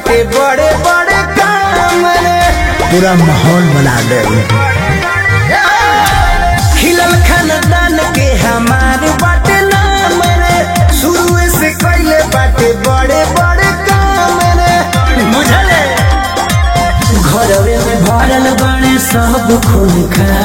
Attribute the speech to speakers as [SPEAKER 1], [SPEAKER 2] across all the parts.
[SPEAKER 1] बाटे बड़े बड़े काम रे
[SPEAKER 2] पूरा माहौल बना दे
[SPEAKER 1] खिलल खानदान के हमार बाटे नाम रे शुरू से कैले बाटे बड़े बड़े काम रे बुझले घरवे में भरल बड़े सब खून खा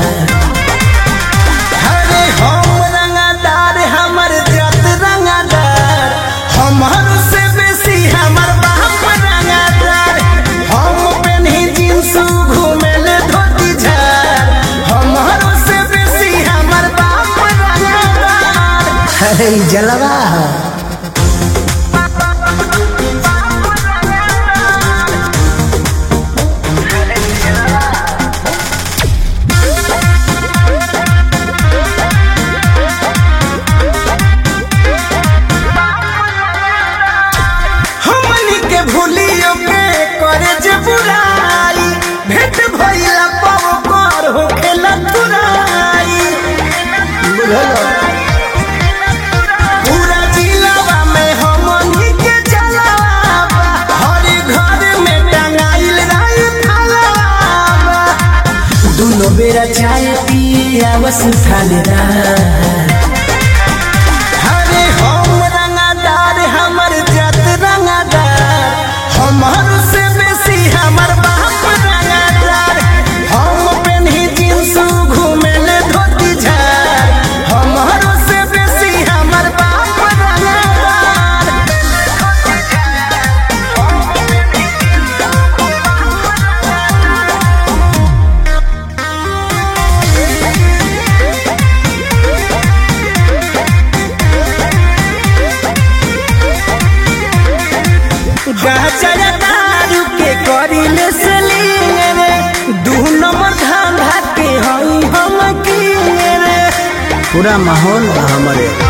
[SPEAKER 1] अरे हम रंगादार हमर जात रंगादार हमर से बेसी हमर बाप रंगादार हम पेन्ही जींस घूमेले धोती झार हमर से बेसी हमर बाप रंगादार
[SPEAKER 2] अरे ई जलवा
[SPEAKER 1] हमनी के भूलियो के करे जे बुराई भेंट भइला पाओ कर हो खेला तुराई पूरा जिलावा में हमनी के चलावा हर घर में टंगाइल रही थालावा दुनो बेरा चाय पिए आवस थानेदार हरे हम रंगादार हमर जात रंगादार हमर से बेसी हमर बाप रंगादार हम पेन्ही जींस घूमेले धोती झार हमर से बेसी हमर बाप रंगादार गाजर दारू के करिले सेलिंग रे दू नंबर धंधा के हई हम किंग रे
[SPEAKER 2] पूरा माहौल बा हमारे